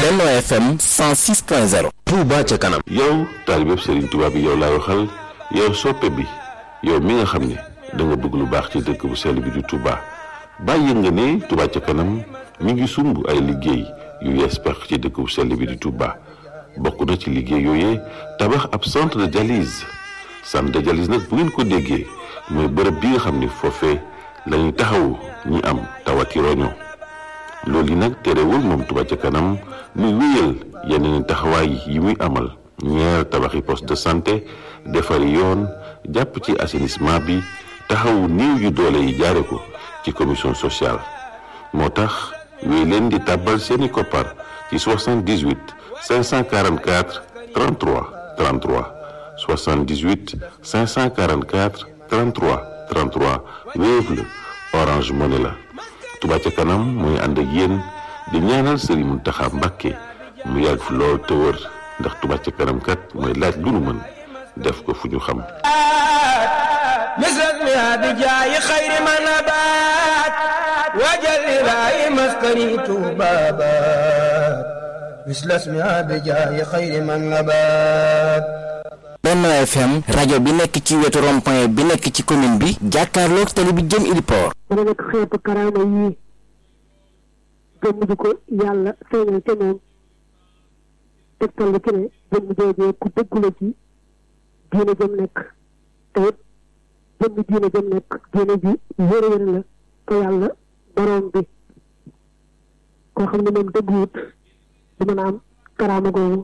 Benno FM 106.0 Touba ca kanam yow taalibeb Serigne Touba bi yow laay waxal yow soppe bi yow mi nga xam ne da nga bëgg lu baax ci dëkk bu sell bi di Touba bàyyi nga ne Touba ca kanam mi ngi sumb ay liggéey yu yees pex ci dëkk bu sell bi di Touba bokk na ci liggéey yooyee tabax ab centre de dialyse centre de dialyse nag bu ngeen ko déggee mooy bërëb bi nga xam ne foofee la ñuy taxawu ñi am tawati roño loolu yi nag terewul moom Touba ca kanam muy wéyal yeneen taxawaay yi muy amal ñeer tabaxi poste de santé defari yoon jàpp ci assainissement bi taxawu néew yu doole yi jaare ko ci commission sociale moo tax wéy leen di tàbbal seeni koppar ci 78 544 33 33 78 544 33 33 Wave la Orange Money la Touba ca kanam mooy ànd ak yéen di ñaanal Serigne Mountakha Mbacké mu yàgg fi lool te wër ndax Touba ca kanam kat mooy laaj lu nu mën def ko fu ñu xam misrak mi abi jaayi xayri ma nabaat wajal ilaahi maskani tuubaabaat mislas mi abi jaayi xayri ma nabaat Benno FM rajo bi nekk ci wetu rond-point bi nekk ci commune bi jàkkaarloog tali bi jëm Iliport dana nekk xeetu karaama yii jëmm ji ko yàlla feeñal te moom tegtal la ci ne jëmm joojee ku dëggu la ci diine jëm nekk te it jëmm diine jëm nekk diine ji wéra wéra la te yàlla borom bi koo xam ne moom dëgguwut du mën a am karaama googu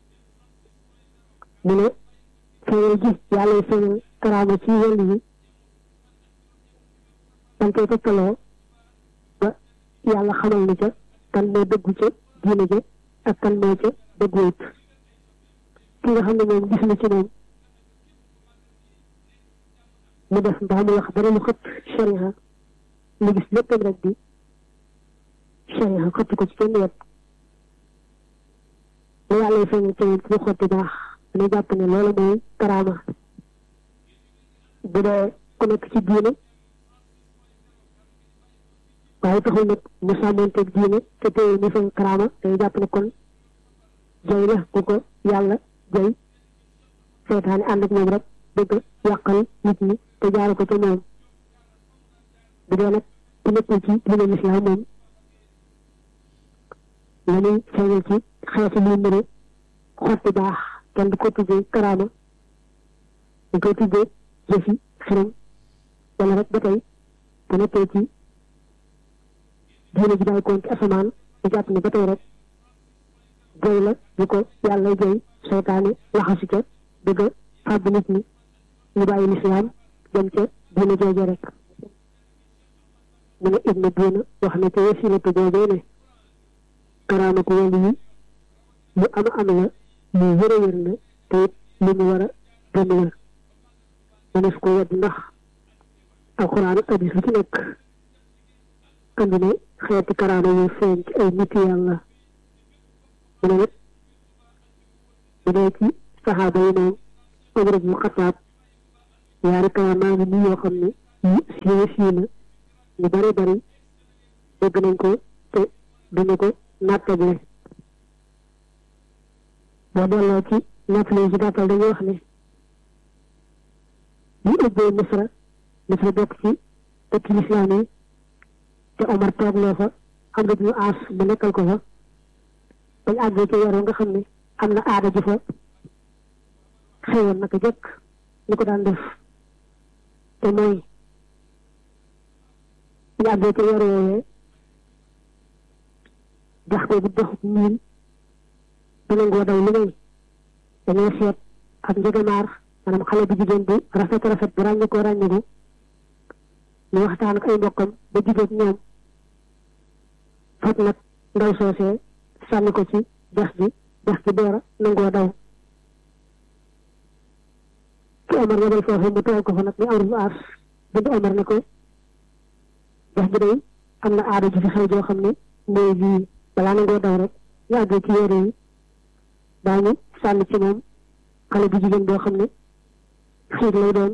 mu ne feeñal ji yàlla feeñal karaama ci wàll yi dañ koy tegtaloo ba yàlla xamal ni ca kan moo dëggu ca diine ja ak kan moo ca dëgguwut ki nga xam ne moom gis na ci moom mu def mbaa mu wax dara lu xëpp sharia mu gis léppam rek di sharia xëpp ko ci kenn wet lu yàlla feeñal ca moom fu mu xotti baax dañuy jàpp ne loolu mooy karaama bu dee ku nekk ci diine waaye taxul nag mu sàmmanteeg diine te tey ñu fa karaama dañuy jàpp ne kon jay la ku ko yàlla jay seetaane ànd ak moom rek bëgg yàqal nit ñi te jaare ko ca moom bu dee nag ku nekkul ci diine lislaam moom la ñuy feeñal ci xeetu luy mëne xotti baax kenn du ko tuddee karaama du ko tuddee jëfi xiram wala rek ba tey bu nekkee ci diine ji bàyyi koon ci asamaan ñu jàpp ne ba tey rek jëy la ñu ko yàlla jëy seytaane laxasu ca bëgg a fàbb nit ñi ñu bàyyi lislaam dem ca diine jooje rek mu ne ibnu diina wax na ca wasilatu joojee ne karaama ko wàllu yi lu ama am la lu wër a wër la te it lu mu war a gëm la mënees ko wedd ndax alxuraan ak hadis lu ci nekk andi ne xeeti karaama yu feeñ ci ay nit yàlla mu ne nag bu dee ci saxaaba yi moom Umar ibnu Xataab yaari karaama ngi nii yoo xam ne yu siiwa sii la ñu bari bari dégg nañ ko te duñu ko nattable boo delloo ci nattale ci gàttal dañuy wax ne ñu ubbee Misra Misra bokk ci dëkk lislaam yi te Omar toog loo fa am na ñu aas mu nekkal ko fa bañ àggee ci weer nga xam ne am na aada ju fa xewoon naka jëkk ñu ko daan def te mooy ñu àggee ci weer woowee jax boobu doxut miin du nangoo daw lu may dañoo seet ak njëgamaar maanaam xale bu jigéen bu rafet rafet bu ràññi ko ràññiku ñu waxtaan ak ay mbokkam ba jigéen ñoom fat nag ndaw soosee sànni ko ci dex gi dex gi door a nangoo daw ki Omar yebal foofu mu toogal ko fa nag ni amul bu aas bind Omar ne ko dex gi day am na aada ju fi xew joo xam ne mooy lii balaa nangoo daw rek ñu àggee ci yére yi daañu sànni ci moom xale bu jigéen boo xam ne xiir lay doon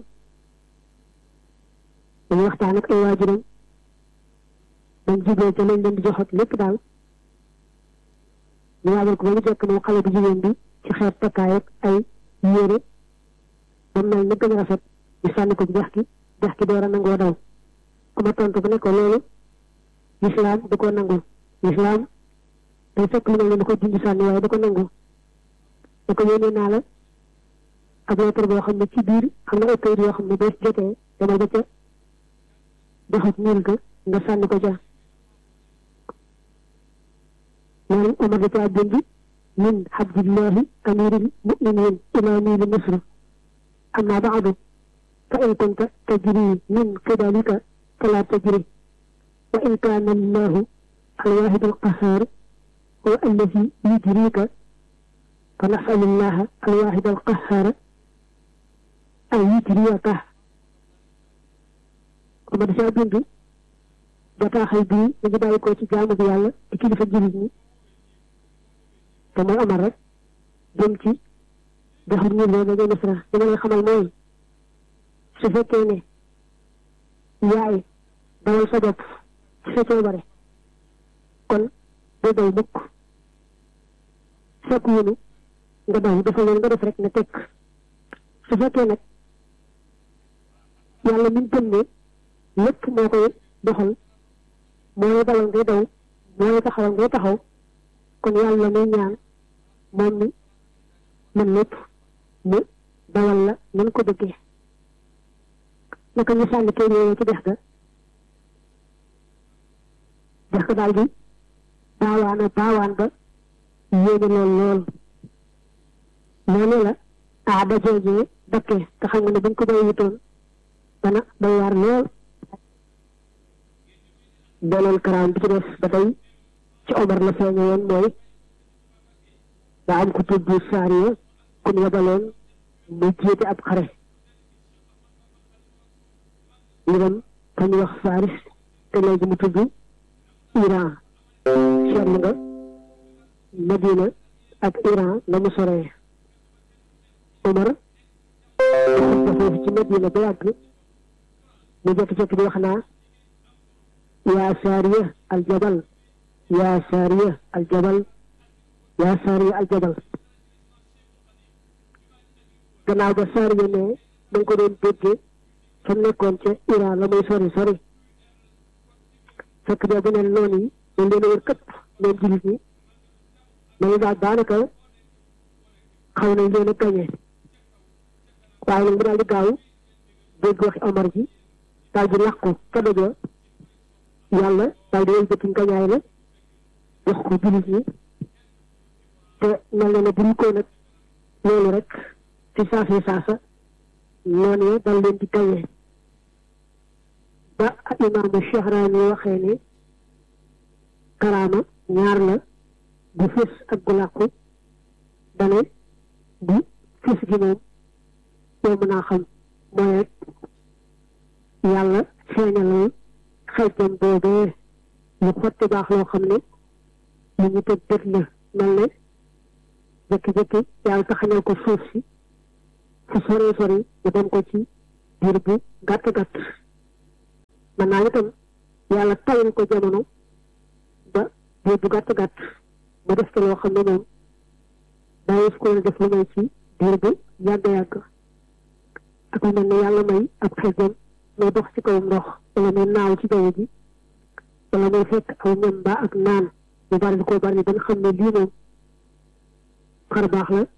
dañu waxtaan ak ay waajuram bañ jubee ca lañ leen di joxat lépp daal ñu waajal ko ba mu jekk moom xale bu jigéen bi ci xeet takkaay ak ay yére ba mel ni gën a rafet ñu sànni ko ci dex gi dex gi door a nangoo daw ku ma tontu bu ne ko loolu lislaam du ko nangu lislaam day fekk lu mel ni ko junj sànni waaye du ko nangu da ko yónnee naa la ab lettre boo xam ne ci biir am na ay kayit yoo xam ne boo jotee demal ba ca doxat ñuul ga nga sànni ko ca loolu Omar da caa bind min abdillahi amiril muminin ila niili misr amma baadu fa in kunta tajri min qidalika fala tajri wa in kaana allahu alwahid alqahar huwa alladi yujrika fa nasalu allaha alwahid alqahar an yujriyaka Omar da caa bind bataaxal bii ñu ngi bàyyi ko ci jaamu bi yàlla di kilifa jullit ñi te mooy Omar rek jëm ci doxal ñu loolu nga misra li ma lay xamal mooy su fekkee ne yaay dawal sa bopp ci sa coobare kon doo daw mukk fekk yéenu nga daw dafa leen nga def rek ne tekk su fekkee nag yàlla min gëm ne lépp moo koy doxal mooy dawal ngay daw mooy taxawal ngay taxaw kon yàlla may ñaan moom mi man lépp mu dawal la nan ko bëggee naka ñu sànni kay yooyu ci dex ga dex ga daal di baawaana baawaan ba yéene lool lool loolu la aada joojee dakkee te xam nga ne buñ ko bay wutoon dana bay waar lool beneen karaam bi ci des ba tey ci Omar la feeñe woon mooy daa am ku tudd Saariya ku ñu yabaloon mu jiite ab xare ñu dem fa ñu wax Faris te léegi mu tudd Iran seetlu nga Madina ak Iran la mu soree Omar dafa foofu ci Madina ba yàgg mu jekki-jekki di wax naa yaa Saariya aljabal yaa Saariya aljabal yaa Saariya aljabal gannaaw ba Saariya ne ma ngi ko doon déggee fa mu nekkoon ca Iran la muy sori sori fekk boobu neen noonu yi dañ leen a wër këpp ñoom jullit ñi dañu daal daanaka xaw nañ leen a gañe waaye nag mu daal di gaaw dégg waxi Omar ji daal di làqu ca dojoo yàlla daal di wëlbati ngañaay la wax ko jullit ñi te mel na ne buñ ko nag loolu rek ci saasa saasa noonu ya dal leen di gañe ba imaamu Shahraani waxee ne karaama ñaar la bu fës ak gu làqu dane bu fës gi moom yow mën naa xam mooy rek yàlla feeñalal xejjam boobee lu xotti baax loo xam ne lu ñu tëj bët la mel ne jékki-jékki yàlla taxañal ko suuf si fu sori sori mu dem ko ci diir bu gàtt gàtt mën naa itam yàlla tayal ko jamono ba diir bu gàtt gàtt ba def ko loo xam ne moom bàyyi ko woon def lu may ci diir bu yàgg yàgg ak lu mel ne yàlla may ab xejjam muy dox ci kaw ndox wala muy naaw ci jaww ji wala muy fekk aw ñam ba ak naan bu bari ko bari ba nga xam ne lii moom xar baax la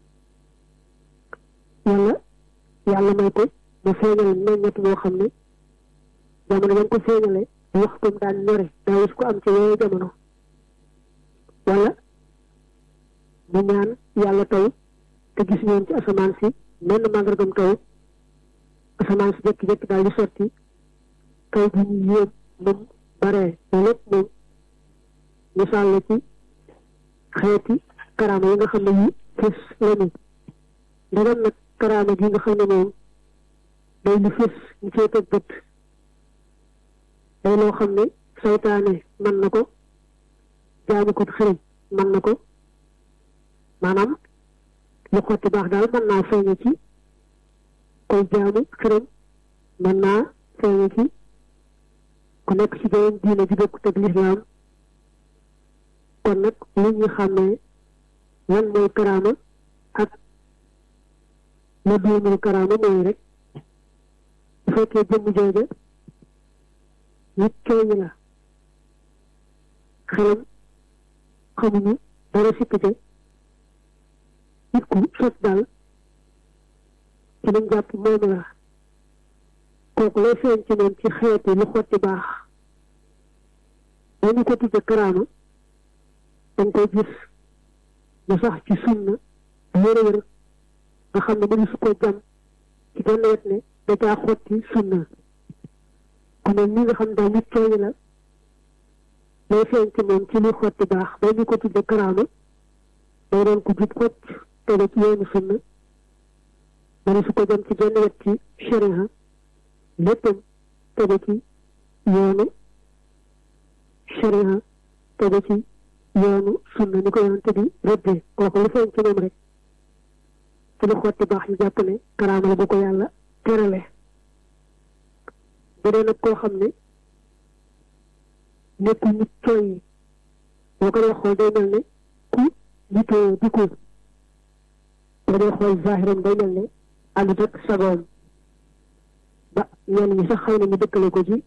wala yàlla may ko mu feeñal meññet boo xam ne jamono ba ko feeñale waxtum daan ñore daa wis ko am ci yooyu jamono wala mu ñaan yàlla taw te gis ñoon ci asamaan si menn màndargam taw asamaan si jékki-jékki daal di sotti taw bi ñu yéem moom bare loolu lépp moom misaal la ci xeeti karaama yi nga xam ne yi fës lañu ndegam nag karaama gi nga xam ne moom day lu fës ñu cee teg bët day loo xam ne saytaane mën na ko jaamu ko xërëm mën na ko maanaam lu xotti baax daal mën naa feeñe ci koy jaamu xërëm mën naa feeñe ci ku nekk ci beneen diine ji bokkut ak lislaam kon nag li ñu xàmmee lan mooy karaama ak la doonul karaama mooy rek bu fekkee jëmm jooja nit cooñi la xelam xamuñu dara sikkite nit ku sot daal ci lañ jàpp moom la kooku lay feeñ ci moom ci xeeti lu xotti baax dañu ko tudde karaama dañ koy gis mu sax ci sunna wér-wér nga xam ne mënu su ko jam ci genn wet ne da caa xotti sunna ku mel ni nga xam daal nit cooñi la lay feeñ ci moom ci luy xotti baax dañu ko tudde karaama day doon ko jub xocc tege ci yoonu sunna mënu su ko jam ci genn wet ci sharia léppam tege ci yoonu sharia tege ci yoonu sunna ni ko yonante bi rëddee kooku lu feeñ ci moom rek ci lu xotti baax ñu jàpp ne karaama la bu ko yàlla terale bu dee nag koo xam ne nekkul nit cooy yi boo ko dee xool day mel ne ku nitoo di ko boo dee xool zahiram day mel ne àndut ak sagoom ba ñenn ñi sax xëy na ñu dëkkale ko ci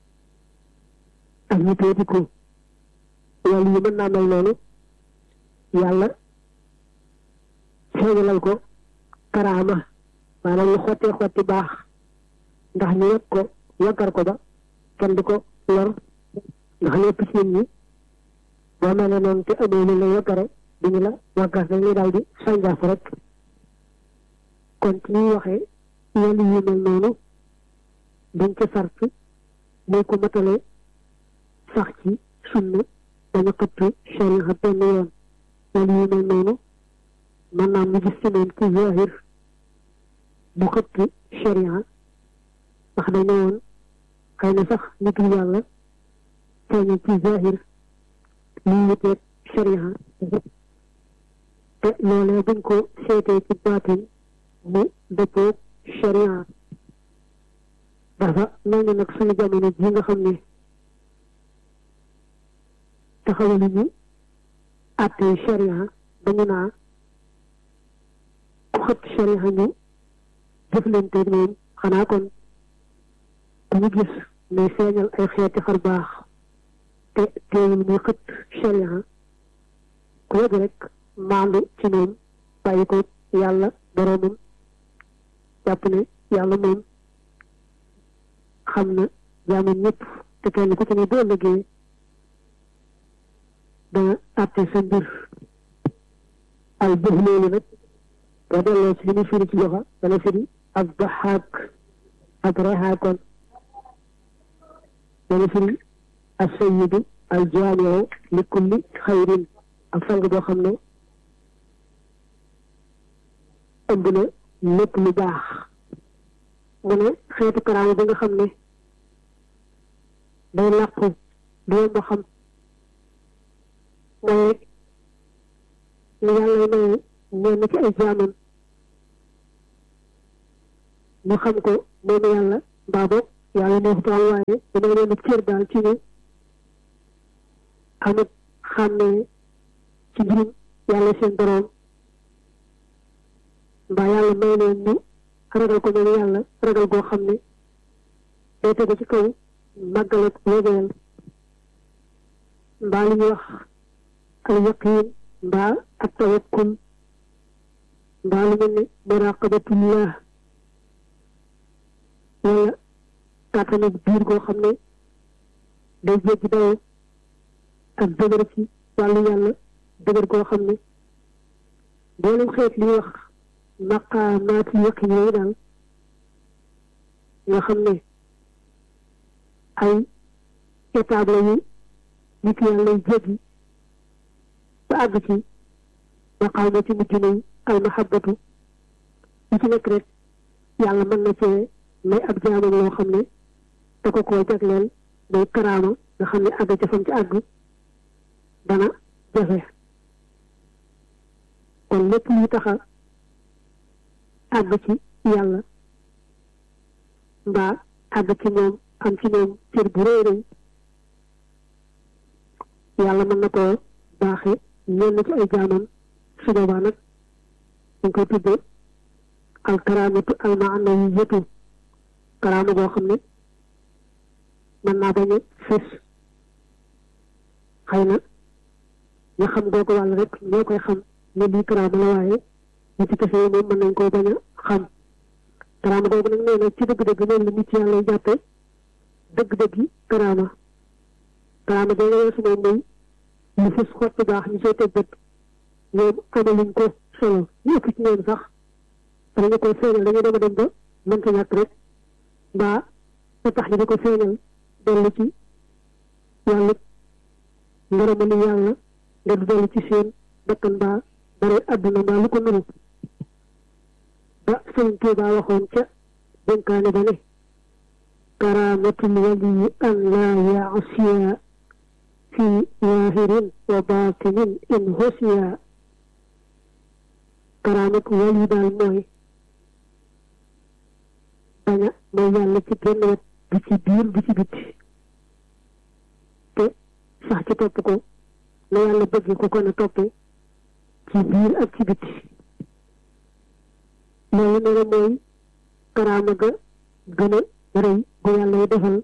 ak nitoo di ko loolu yi mën naa mel noonu yàlla feeñalal ko karaama maanaam lu xottee xotti baax ndax ñu yegg ko yeggar ko ba kenn di ko lor ndax lépp ci nit ñi boo mel ne noonu te amee lu la yeggare du ñu la waggas dañ lay daal di sànjaaf rek kon ci ñuy waxee yenn yu mel noonu dañ ca sart mooy ko matale sax ci sunna dañu xëtt sharia benn yoon wala yu mel noonu mën naa mu gis ci moom ci zahir bu xëtt sharia ndax dañu woon xëy na sax nit yàlla feeñal ci zahir liy wuteeg sharia te loolee buñ ko seetee ci baatin mu dëppoo sharia dafa mel ni nag suñu jamono ji nga xam ne taxawalu ñu àttee sharia dañu naa ku xët sharia ñu jëflante moom xanaa kon ku ñu gis muy feeñal ay xeeti xar baax te teewul muy xët sharia ku yëg rek maandu ci moom bàyyi ko yàlla boroomam jàpp ne yàlla moom xam na jaamu ñëpp te kenn ku ci ne doo liggéey dana àtte sa mbir al bëx loolu nag boo delloo ci li ñu firi ci loxa dana firi ak daxaak ak rexaakoon dana firi ak sayyidu al jaamiu li kulli xayrin ak sang boo xam ne ëmb na lépp lu baax mu ne xeetu karaama bi nga xam ne day làqu du yomb xam mooy rek lu yàlla maye ñenn ci ay jaamam ñu xam ko moom yàlla mbaa boog yàlla neexutal waaye dina leen cër daal ci ne amit xàmmee ci mbirum yàlla seen boroom mbaa yàlla may leen ñu ragal ko moom yàlla ragal goo xam ne day tegu ci kaw màggal ak wéegeel mbaa li ñuy wax al yaqiin mbaa ak tawakkul mbaa lu mel ne muraqabatullah wala kàttanu biir goo xam ne day jéggi dayoo ak dëgër ci wàllu yàlla dëgër goo xam ne mboolem xeet li wax maqaamaati yaqin yooyu daal nga xam ne ay étape la yu nit yàlla lay jéggi ba àgg ci maqaama ci mujj nañ al mahabbatu li ci nekk rek yàlla mën na cee may ab jaamam loo xam ne da ko koo jagleel day karaama nga xam ne àgg ca fam ci àgg dana jafe kon lépp luy taxa àgg ci yàlla mbaa àgg ci moom am ci moom cër bu rëy rëy yàlla mën na koo baaxee ñenn ci ay jaamam su boobaa nag dañ koy tuddee al karaamatu al maanawiyatu karaama goo xam ne mën naa bañ a fés xëy na ña xam googu wàll rek ñoo koy xam ne lii karaama la waaye ñi ci kese yi moom mën nañ koo bañ a xam karaama googu nag nee na ci dëgg-dëgg loolu la nit ci yàlla jàppe dëgg-dëgg yi karaama karaama googu weesu moom mooy lu fës xottu baax ñu sooy teg bët ñoom amaluñ ko solo ñu ëpp ci ñoom sax dañu koy feeñal dañuy dem a dem ba mënta ñàkk rek mbaa ba tax ñu di ko feeñal dellu ci yàlla ngërëmali yàlla nga du dellu ci seen bakkan mbaa bare àdduna mbaa lu ko nuru ba sëñ Tuubaa waxoon ca dénkaane ba ne karaamatul waliyi an laa yaasiya fi waahirin wa baatinin in hosiya karaamatu wali daal mooy baña mooy yàlla ci genn wet du ci biir du ci bitti te sax ci topp ko la yàlla bëgg ko kon a toppee ci biir ak ci bitti loolu nee na mooy karaama ga gën a rëy bu yàlla yi defal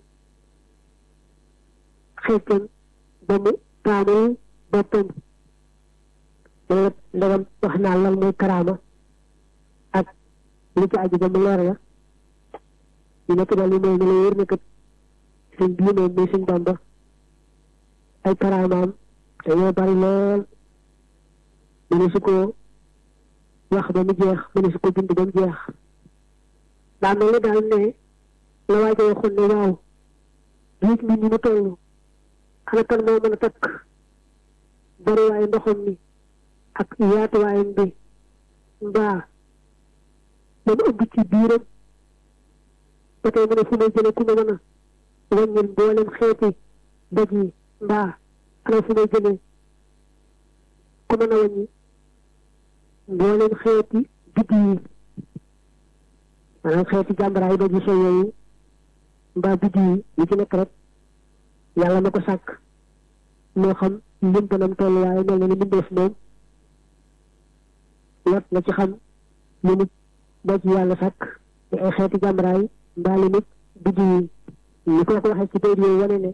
xeetam ba mu taamul boppam loolu ndegam wax naa lan mooy karaama ak li ci aju ba mu leer la ñu nekk daal li mooy ñu la wér ne kat suñ bii moom muy suñ Bàmba ay karaamaam dañoo bari lool mëne su ko wax ba mu jeex mëne su ko bind ba mu jeex daa mel ni daal ne la waajo waxoon ne waaw nit ñi ni mu toll ana kan moo mën a takk bariwaayu ndoxam mi ak yaatuwaayam bi mbaa ba mu ëmb ci biiram ba tey mu ne fu may jëlee ku ma mën a wàññil mboolem xeeti doj yi mbaa ana fu may jëlee ku mën a wàññi mboolem xeeti biddi yi maanaam xeeti jàmbaraay doj yi soo yooyu mbaa biddi yi yi ci nekk rek yàlla ma ko sàkk moo xam lim banam toll waaye mel na ni mbindeef moom lot nga ci xam li nit doj yàlla sàkk di ay xeeti jàmbaraay mbaa li nit biddi yi ñu ko ko waxee ci bayt yooyu wane ne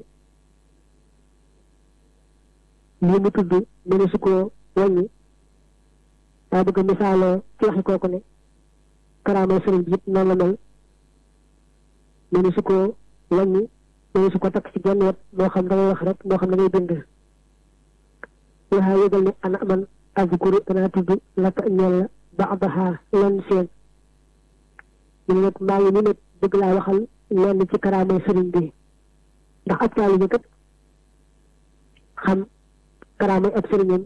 lii mu tudd mëne su ko wàññi daa bëgg misaaloo ci waxi kooku ne karaama sëriñ bi it noonu la mel mëne su ko wàññi mëne su ko takk ci genn wet moo xam da ngay wax rek moo xam da ngay bind waxaa yëgal ne ana man azkuru danaa tudd laka ñeel la ba'daha lenn seen ñu ne nag maa ngi ni nag bëgg laa waxal lenn ci karaama sëriñ bi ndax ab taalibe kat xam karaama ab sëriñam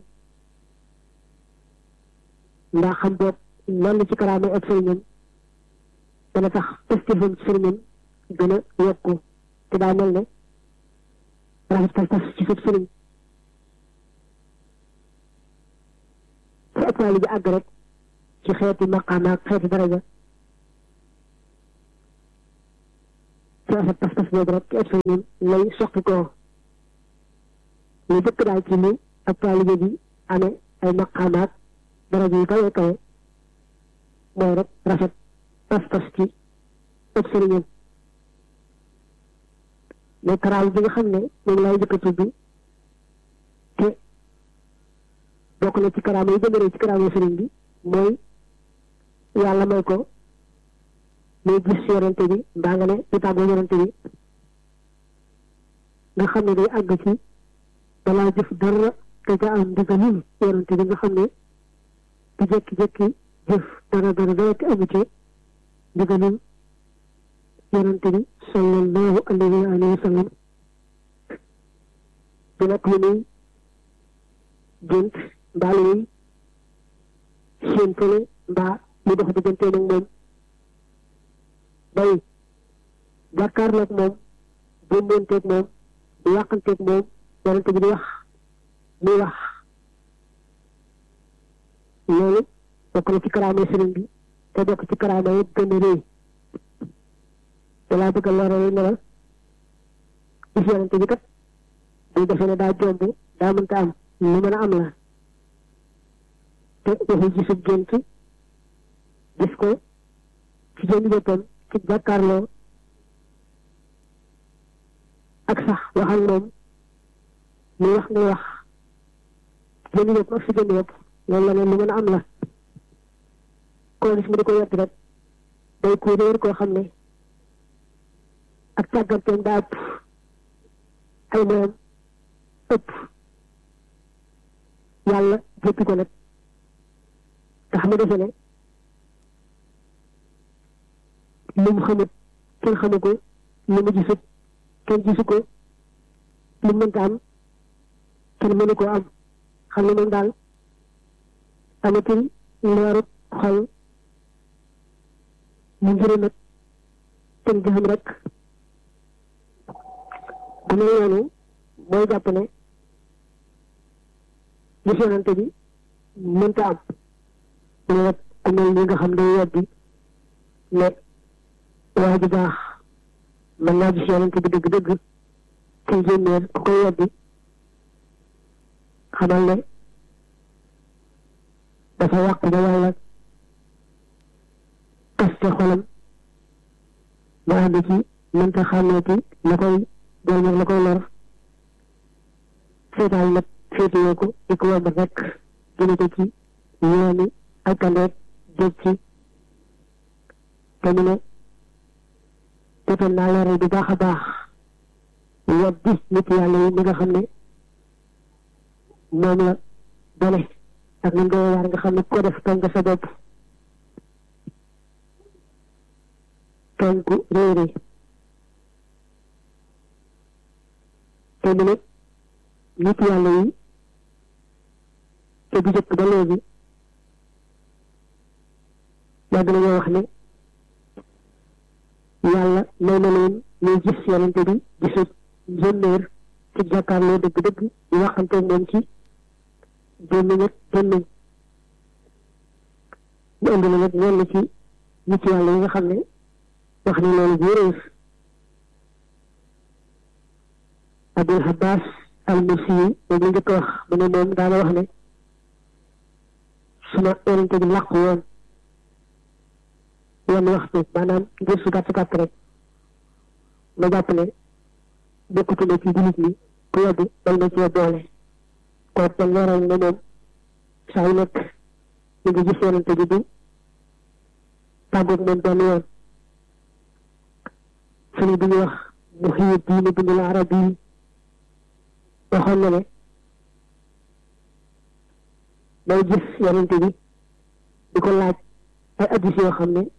ndax xam boog lenn ci karaama ab sëriñam dana tax pastifam ci sëriñam gën a yokku te daa mel ne rafet pas pas ci sab sëriñ fu ab taalibe àgg rek ci xeeti maqaama ak xeeti daraja ci rafet pas pas boobu rek ci ab sëriñam lay soqi koo lu jëkk daal ci li ab taalibe bi amee ay maqaamaat daraja yu kawe kawe mooy rek rafet pas-pas ci ëpp sëriñam mais karaam bi nga xam ne moom lay jëkk a tudd te bokk na ci karaam yi gën a rëy ci karaam sëriñ bi mooy yàlla may ko muy gis yorante bi mbaa nga ne di tàggoo yorante bi nga xam ne day àgg ci balaa jëf dara te ca am ndigalul yorante bi nga xam ne di jékki-jékki jëf dara dara dara te amu ci ndigalul yorante bi sallallahu alayhi wa sallam di nag lu muy gént mbaa lu muy seen fële mbaa lu dox digganteem ak moom day jàkkaarloog moom bëmmonteeg moom di yàqanteeg moom yorante bi di wax muy wax loolu bokk na ci karaama sëriñ bi te bokk ci karaama yi gën a rëy dalaa bëgg a leeral ne la gis yorante bi kat buy defee ne daa jomb daa mënta am lu mën a am la te waxu gisub gént gis ko ci jënd boppam ci jàkkaarloo ak sax wax ak moom muy wax ngay wax jënd bopp ak si jënd bopp loolu la ne lu mën a am la koo gis mu di ko yett rek day ku réer koo xam ne ak càgganteem daa ëpp ay moom ëpp yàlla jëppi ko nag tax mu defe ne lu mu xamut kenn xamu ko lu mu gisut kenn gisu ko lu mu mënta am kenn mënu koo am xam ne moom daal amatul leerut xol mu ngir nag kenn gisam rek bu mel noonu mooy jàpp ne gis yonante bi mënta am mu ne nag ku mel ni nga xam ne weddi ne waa ji baax mën naa gis yonante bi dëgg-dëgg ci génneer ku koy weddi xamal ne dafa yàqu ba yàlla kaste xolam mu ànd ci mënta xàmmeeti la koy jël la koy lor seetaan nag féetewoo ko di ko wàllu rek jëlee ko ci yooni alkandeeg jóg ci te mu ne jotoon naa leeral bu baax a baax weddi nit yàlla yi mi nga xam ne moom la dole ak ni doon waar nga xam ne ko def tooñ nga sa bopp tooñ ku réere te mu ne nit yàlla yi te bu jëkk ba léegi yàgg nañoo wax ne yàlla may na leen ñuy gis yonente bi gisut njënneer ci jàkkaarloo dëgg-dëgg ñu waxante moom ci gémmiñ ak gémmiñ ñu indi la nag ñenn ci nit yàlla yi nga xam ne wax ni loolu bu réer Abdul Abbas al Mursi yi moom la njëkk wax mu ne moom daana wax ne suma yonente bi làqu woon yenn waxtu maanaam ngir su gàtt gàtt rek ma jàpp ne bokkutuma ci jullit ñi ku yeddi dal na cee boole kooku man leeral ne moom saa yu nekk ñu ngi gis yonente bi du tàggoog moom benn yoon sëriñ bi ñu wax Muhyiddin Ibn Arabi waxoon na ne day gis yonente bi di ko laaj ay addis yoo xam ne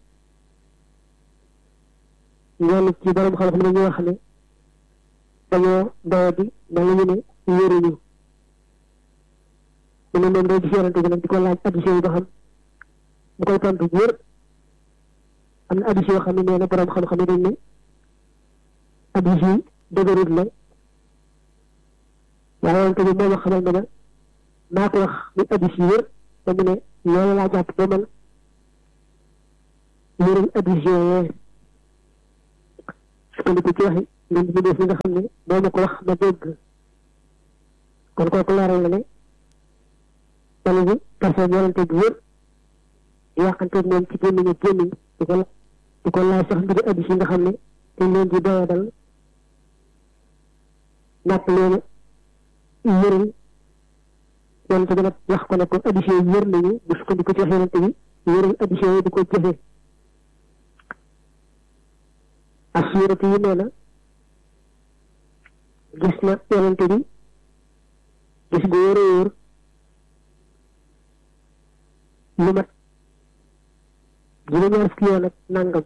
ñenn ci borom xam-xam ne dañoo wax ne dañoo doye bi mel ñu ne wéruñu mu ne moom day gis yonente bi nag di ko laaj addis yi ba xam mu koy tontu wér am na addis yoo xam ne nee na borom xam-xam ne dañ ne addis yi dëgërut la waaye yonente bi moom a xamal ne na maa ko wax ni addis yi wér te mu ne loolu laa jàpp ba man wéral addis yooyee sukkandiku ci waxi ngeen di def li nga xam ne moo ma ko wax ma dégg kon kooku leeral na ne dana bi personne yonente bi wér yàqanteeg moom ci gémmiñ ak gémmiñ di ko di ko laaj sax mbiri addis yi nga xam ne dañ leen di doyadal nàpp leen wéral yonente bi nag wax ko ne ko addis yooyu wér nañu bu sukkandiku ci wax yonente bi wéral addis yooyu di ko jëfe assurati yi nee na gis na yonente bi gis gu wóor a wóor lu mat juróom-ñaar fukki yoon ak nangam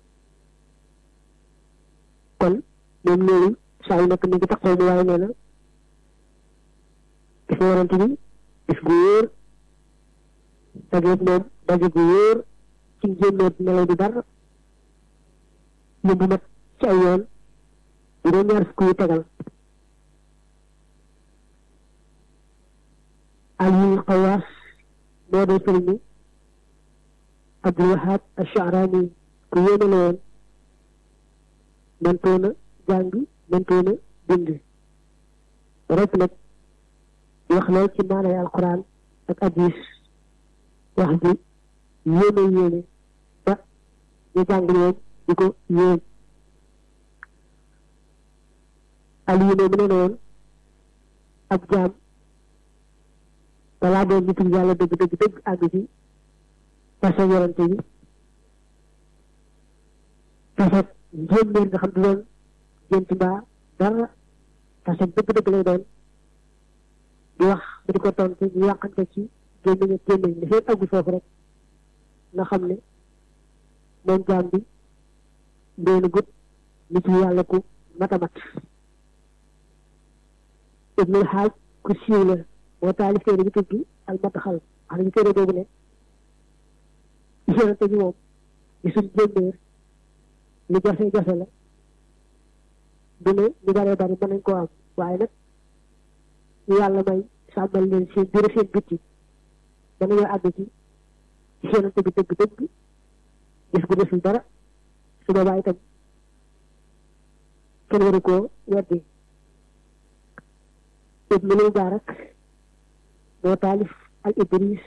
kon moom loolu saa yu nekk mi ngi taxaw mu waaye nee na gis na yonente bi gis gu wóor dajeeg moom daje gu wóor ci génnoot melo di dara yóbbu mat ci ay yoon juróom-ñaar fukk yu tegal Aliou Xawaas moo doon sëriñ bi Abdul Wahab Asharaani ku yéene la woon mëntoona jàng mëntoona bind rek nag wax lool ci maanay alquran ak hadis wax ji yéeme yéeme ba ñu jàng leen di ko yéem Aliou ne mu ne woon ab jaam balaa doon nitu yàlla dëgg dëgg dëgg àgg ci tase yorante bi tase njéeméer nga xam du doon gént mbaa dara tase dëgg dëgg lay doon di wax mu di ko tontu ñu yàqante ci gémmiñ ak gémmiñ li fekk àggu foofu rek nga xam ne moom jaam bi doonu gut nitu yàlla ku matamat ibnul xaaj ku siiw la moo taalif téere bi tudd al mataxal wax nañu téere boobu ne yonente bi moom gisuñ jémbéer lu jafe-jafe la du ne ñu baree bari mën nañ koo am waaye nag ñu yàlla may sàmmal leen seen biir seen bitti ba nañoo àgg ci yonente bi dëgg dëgg gis gu desul dara su boobaa itam kenn waru koo weddi ibnu Mubaarak moo taalif al Idris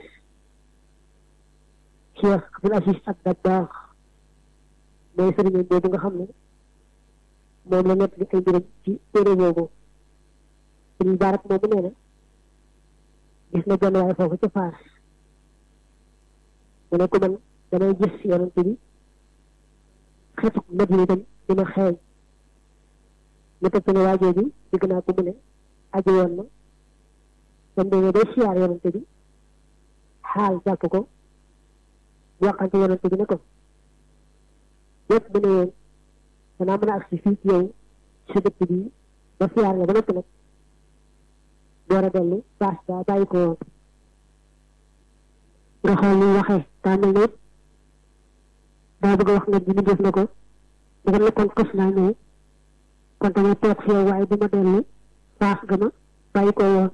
Cheikh Abdul Aziz ak Dabbaax mooy sëriñam boobu nga xam ne moom la nekk li ay mbiram ci téere boobu ibnu Mubaarak moomu nee na gis na benn waaye foofu ca Faas mu ne ko man damay gis yonent bi xetu Madina itam dina xeeñ mu teg ci ne waajoo bi digg naa ko mu ne aji woon na ba mu demee day siyaar yonante bi xaal jàpp ko waxante yonante bi ne ko yëpp mu ne woon danaa mën a agsi fii ci yow sa dëkk bi ba siyaar la ba noppi nag door a dellu paas ba bàyyi ko woon nga xool ni waxee daa mel ne daa bëgg a wax nga ji ni def na ko da nga kon kos naa ñëw kon dama toog fi yow waaye dama dellu paas ga ma bàyyi ko woon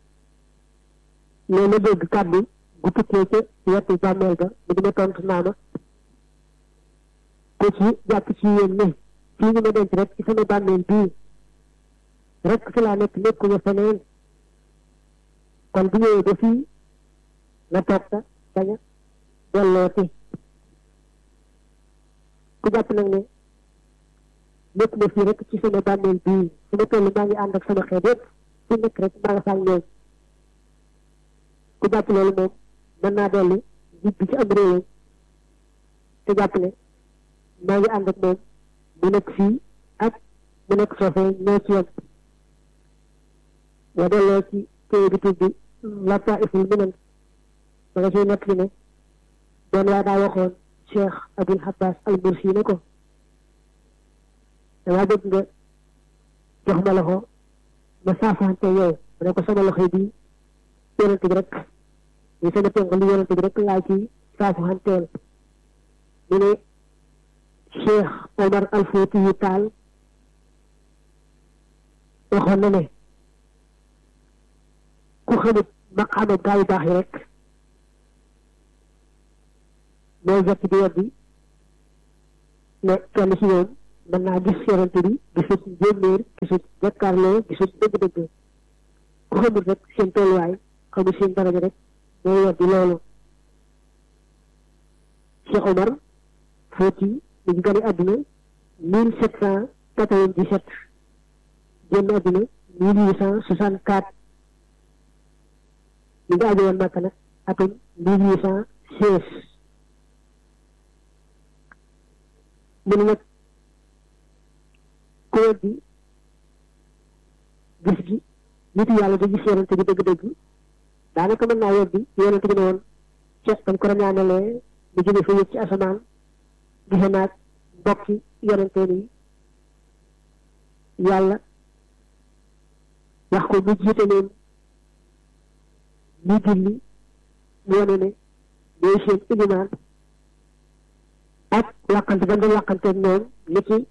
loolu la dégg kàddu gu tukkee ca wetu bàmmeel ba mu di ma tontu naa ma ku ci jàpp ci yéen ne fii ñu ma denc rek ci sama bàmmeel bii rek fi laa nekk nekkuma feneen kon bu ñëwee ba fii nga toog sa bañ a dellooti ku jàpp nag ne nekk na fii rek ci sama bàmmeel bii su ma toll maa ngi ànd ak sama xeet yëpp fu nekk rek maa nga fàll ñoom ku jàpp loolu moom mën naa dellu jibbi ci am réewam te jàpp ne maa ngi ànd ak moom mu nekk fii ak mu nekk foofee ñoo ci yem boo delloo ci téye bi tudd Lataa'iful Minan da nga ciy nekk li ne doon waa daa waxoon Cheikh Abul Abbas al Mursi ne ko damaa bëgg nga jox ma loxo ma saafante yow ma ne ko sama loxo bi yonent bi rek ñu sama tënk li yonent bi rek laa ci saafanteel mu ne Cheikh Omar al Fouti yu taal waxoon na ne ku xamut maqaama gaa yu baax yi rek mooy jekk di weddi ne kenn ci ñoom mën naa gis yonent bi gisut jéeméer gisut jàkkaarloo gisut dëgg-dëgg ku xamul rek seen tolluwaay xamul seen daraja rek mooy weddi loolu Cheikh Omar Fouti mi ngi gane àdduna mille sept cent quatre-vingt-dix-sept génn àdduna mille huit cent soixante-quatre mi ngi aju woon Makka nag atum mille huit cent seize mu ne nag ku weddi gis gi nit yàlla da gis yonente bi dëgg-dëgg daanaka mën naa weddi yonente bi ne woon ceeb dañ ko rañaanalee mu jóge fa yëg ci asamaan gise naag bokki yonente ni yàlla wax ko mu jiite leen ñu julli mu wane ne ñooy seen ilimaan ak làqante ba nga làqanteeg ñoom li ci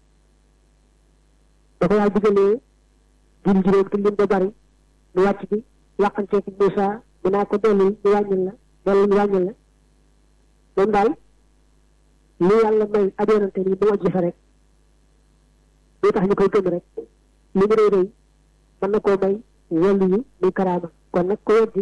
da ko yàlla digalee jul juróom te lim ba bari mu wàcc bi làqanteeg Moussa mu naa ko dolli ñu wàññil la dolli ñu wàññil la moom daal lu yàlla may ab yonante ni mu wàjji fa rek lu tax ñu koy gëm rek li mu rëy rëy mën na koo may wàllu yi muy karaama kon nag ko weddi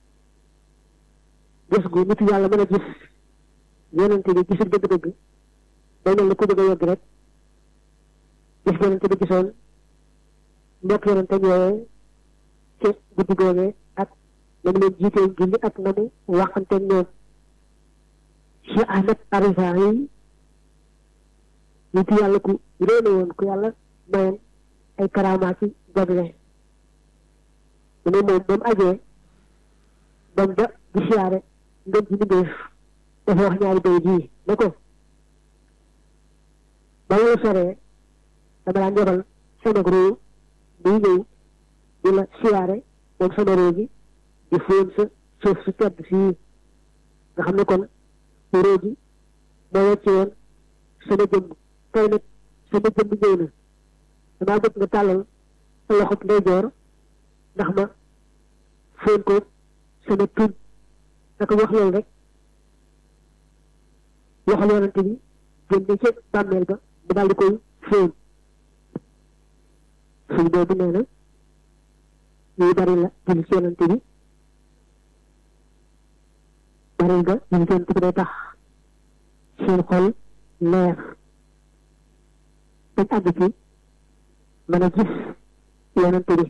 gis gu nitu yàlla mën a gis yonente bi gisul dëgg-dëgg day mel ni ku bëgg a yegg rek gis yonente bi gisoon mbokk yonente ñëwee ci guddi googee ak na mu leen jiitee julli ak na mu waxanteeg ñoom si Ahmed Arisa yi nitu yàlla ku réene woon ku yàlla mayoon ay karama ci jagle mu ne moom moom ajee bam ba di siyaare ngën ji mbindéef dafa wax ñaari bay jii ne ko ba nga soree dama daan yebal sama ruu muy ñëw di la siyaare moom sama ruu gi di fóon sa suuf su tedd fii nga xam ne kon ruu gi moo wecce woon sama jëmm tey nag sama jëmm ñëw na damaa bëgg nga tàllal sa loxob ndeyjoor ndax ma fóon ko sama tuñ naka wax loolu rek waxal yonante bi génne ca bàmmeel ba mu daal di koy fóon suñ boobu nee na ñuy bari la julli ci yonante bi bari nga julli ci yonante bi day tax seen xol leer dañ àgg ci mën a gis yonante bi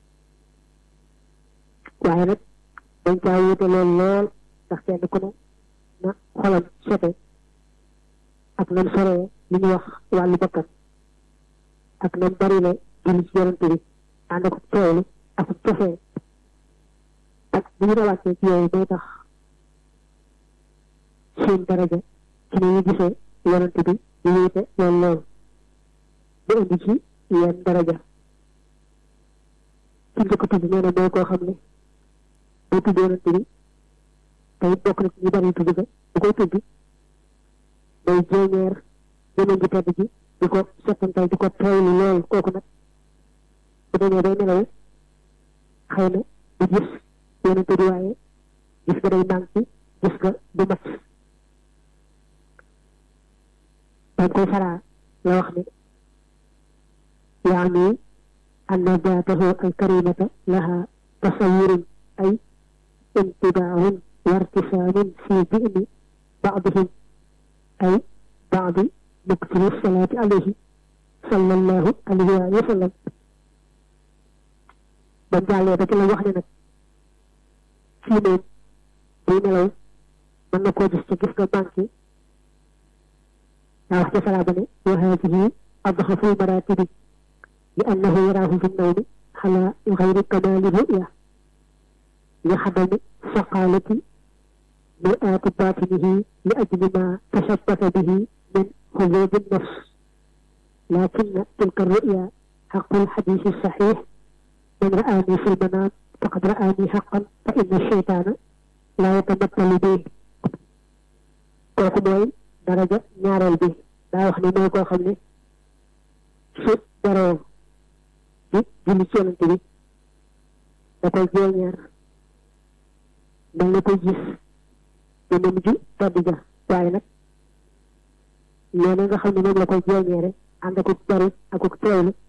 waaye nag dañ caa wuute lool lool ndax kenn ku ne na xolam sete ak nam soree li ñuy wax wàllu bakkan ak nam bari la julli ci yonante bi ànd ak teewlu ak cofee ak bu ñu rawàccee ci yooyu day tax seen daraja ci ni ñu gisee yonante bi ñu wuute lool lool bu indi ci yenn daraja ci njëkk tudd nee na mooy koo xam ne boo tudd yonante bi te it bokk na ci ñu bari tudd ga bu koy tudd day jéeñeer jëmeen ji tedd ji di ko settantal di ko teewlu lool kooku nag bu demee day nelaw xëy na du gis yonante bi waaye gis nga day manqué gis nga du mat dañ koy faraa la wax ne يعني أن ذاته الكريمة لها تصور أي انتباه وارتسام في ذهن بعضهم أي بعض مكثر الصلاة عليه صلى الله عليه وسلم من جعل بك الله وحنا في من بين لو من نكو جستجف بانكي لا وحدة صلاة وهذه أضعف المراتب لأنه يراه في النوم على غير كمال الرؤية لحمل فقالة مرآة باطنه لأجل ما تشبث به من حظوظ النفس لكن تلك الرؤيا حق الحديث الصحيح من رآني في المنام فقد رآني حقا فإن الشيطان لا يتمثل به kooku mooy daraja ñaareel bi daa wax ne mooy koo xam ne su daroo di julli ci yonante bi da koy jeeñeer mel na koy gis jëmam ji tedd ja waaye nag noonu nga xam ne moom la koy jeeñeere ànd akuk bari akuk teewlu